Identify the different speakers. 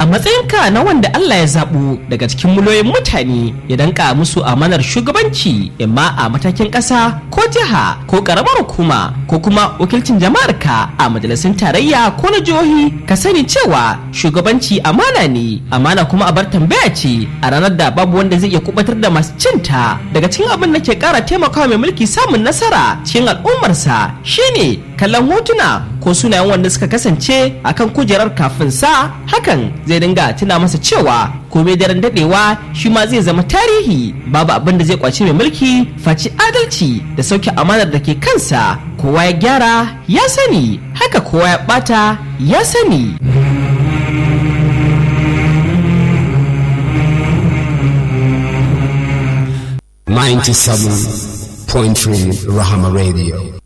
Speaker 1: matsayinka na wanda Allah ya zaɓo daga cikin miliyoyin mutane ya danka musu amanar shugabanci imma a matakin ƙasa ko jiha ko ƙaramar hukuma ko kuma wakilcin jama'ar ka a majalisun tarayya ko na jihohi ka sani cewa shugabanci amana ne amana kuma a bar tambaya ce a ranar da babu wanda zai iya kubatar da masu cinta daga cikin abin da ke ƙara taimakawa mai mulki samun nasara cikin al'ummarsa shine kallon hotuna ko sunayen wanda suka kasance akan kujerar kafin sa hakan zai dinga tuna masa cewa komai daren dadewa shi ma zai zama tarihi babu abin da zai kwaci mai mulki faci adalci da sauke amanar da ke kansa kowa ya gyara ya sani haka kowa ya bata ya sani
Speaker 2: Ninety-seven point three Rahama Radio.